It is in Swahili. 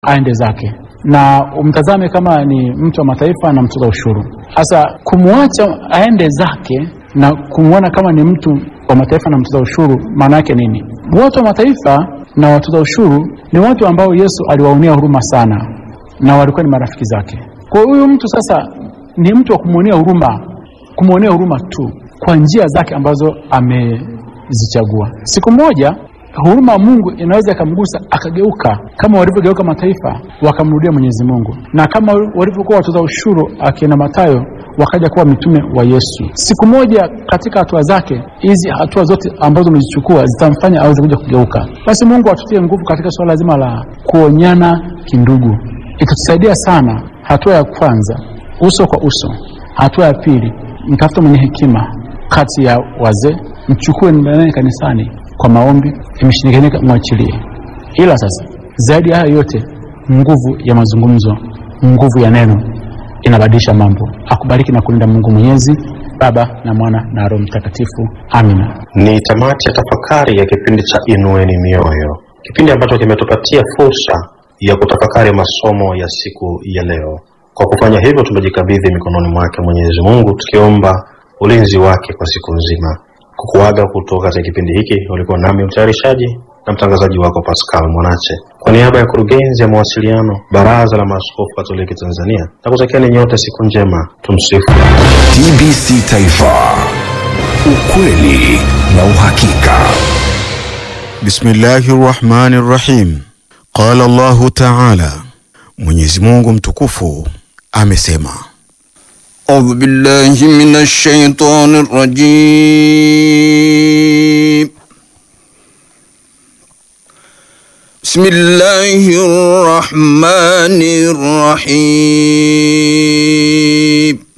aende zake na umtazame kama ni mtu wa mataifa na mtoza ushuru. Sasa kumwacha aende zake na kumwona kama ni mtu wa mataifa na mtoza ushuru, maana yake nini? Watu wa mataifa na watoza ushuru ni watu ambao Yesu aliwaonea huruma sana, na walikuwa ni marafiki zake. Kwa huyu mtu sasa ni mtu wa kumwonea huruma, kumwonea huruma tu kwa njia zake ambazo amezichagua. Siku moja huruma ya Mungu inaweza ikamgusa akageuka, kama walivyogeuka mataifa wakamrudia Mwenyezi Mungu, na kama walivyokuwa watoza ushuru akina Mathayo wakaja kuwa mitume wa Yesu. Siku moja katika hatua zake hizi, hatua zote ambazo umezichukua zitamfanya aweze kuja kugeuka. Basi Mungu atutie nguvu katika suala zima la kuonyana kindugu, itatusaidia sana. Hatua ya kwanza, uso kwa uso. Hatua ya pili, mtafuta mwenye hekima kati ya wazee, mchukue naye kanisani kwa maombi, imeshindikanika mwachilie. Ila sasa zaidi ya hayo yote, nguvu ya mazungumzo, nguvu ya neno inabadilisha mambo. Akubariki na kulinda Mungu Mwenyezi, Baba na Mwana na Roho Mtakatifu. Amina. Ni tamati ya tafakari ya kipindi cha Inueni Mioyo, kipindi ambacho kimetupatia fursa ya kutafakari masomo ya siku ya leo. Kwa kufanya hivyo, tumejikabidhi mikononi mwake Mwenyezi Mungu, tukiomba ulinzi wake kwa siku nzima. Kukuaga kutoka katika kipindi hiki, ulikuwa nami mtayarishaji na mtangazaji wako Pascal Mwanache, kwa niaba ya kurugenzi ya mawasiliano Baraza la Maaskofu Katoliki Tanzania, na kutakieni nyote siku njema. Tumsifu TBC Taifa, ukweli na uhakika. Bismillahi rrahmani rrahim. Qala Allahu taala, Mwenyezi Mungu mtukufu amesema. أعوذ بالله من الشيطان الرجيم بسم الله الرحمن الرحيم